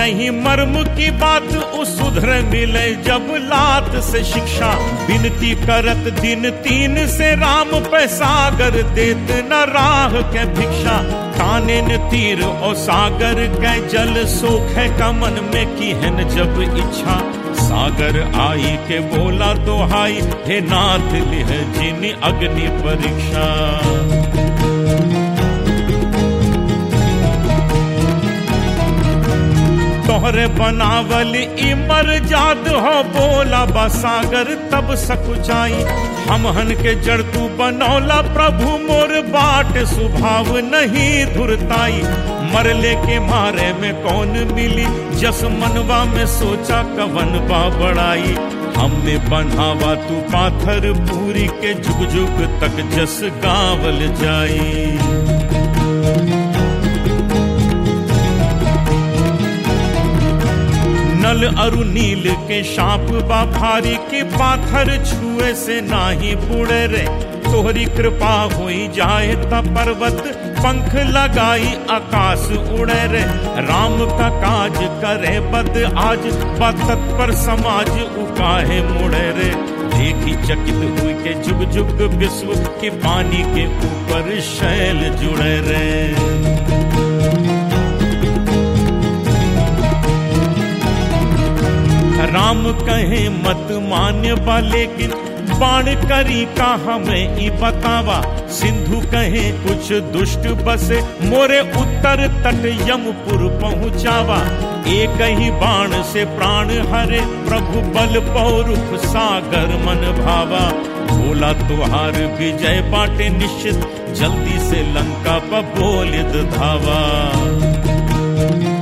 नहीं मर्म की बात उ सुधर मिले जब लात से शिक्षा विनती करत दिन तीन से राम पे सागर देत न राह के भिक्षा ताने न तीर और सागर के जल सोख है कमन में की है न जब इच्छा सागर आई के बोला दोहाई हे नाथ लिह जिन अग्नि परीक्षा तोहरे बनावल इमर जाद हो बोला बसागर तब सकुचाई हम हन के जड़ तू बनौला प्रभु मोर बाट सुभाव नहीं धुरताई मरले के मारे में कौन मिली जस मनवा में सोचा कवन बा बड़ाई हमें बनावा तू पाथर पूरी के जुग जुग तक जस गावल जाई नल अरु नील के शाप बा भारी के पाथर छुए से नाही बुड़े रे तोहरी कृपा होई जाए त पर्वत पंख लगाई आकाश उड़े रे राम का काज करे बद आज बतत पर समाज उकाहे मुड़े रे देखी चकित हुई के जुग जुग विश्व के पानी के ऊपर शैल जुड़े रे राम कहे मत मान्य बा लेकिन बाण करी का हमें ई बतावा सिंधु कहे कुछ दुष्ट बसे मोरे उत्तर तट यमपुर पहुँचावा एक ही बाण से प्राण हरे प्रभु बल पौरुख सागर मन भावा बोला तुहार विजय बाटे निश्चित जल्दी से लंका पर बोलिद धावा